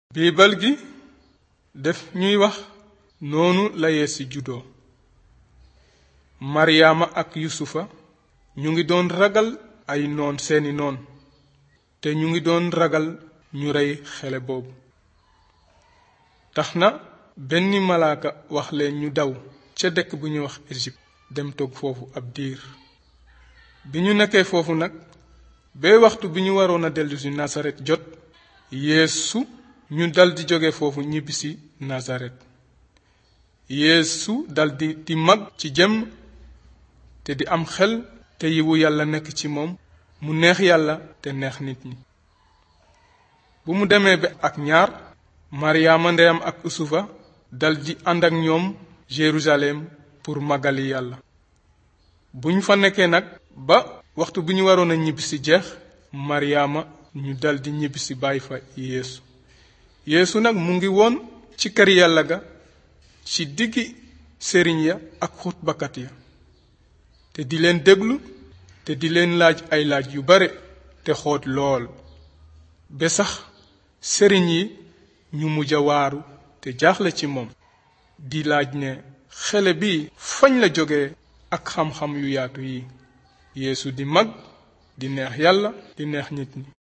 biibal gi def ñuy wax noonu la yeesu juddoo maryaama ak yusufa ñu ngi doon ragal ay noon seeni noon te ñu ngi doon ragal ñu rey xale boobu tax na benn malaaka wax leen ñu daw ca dëkk bu ñuy wax Égypte dem toog foofu ab diir bi ñu nekkee foofu nag ba waxtu bi ñu waroon a dellu si Nasaret jot yeesu ñu daldi jóge foofu ñibbisi Nasaret yeesu daldi di mag ci jëmm te di am xel te yiwu yàlla nekk ci moom mu neex yàlla te neex nit ñi bu mu demee ba ak ñaar maryaama ndeyam ak usufa daldi ànd ak ñoom Jérusalem pour magali yàlla bu ñu fa nekkee nag ba waxtu bu ñu waroon a ñibbisi jeex maryaama ñu daldi ñibbisi bàyyi fa yeesu yeesu nag mu ngi woon ci kër yàlla ga ci diggi sëriñ ya ak xutbakat ya te di leen déglu te di leen laaj ay laaj yu bare te xoot lool ba sax sëriñ yi ñu mujj a waaru te jaaxle ci moom di laaj ne xele bi fañ la jóge ak xam-xam yu yaatu yi yeesu di mag di neex yàlla di neex nit ñi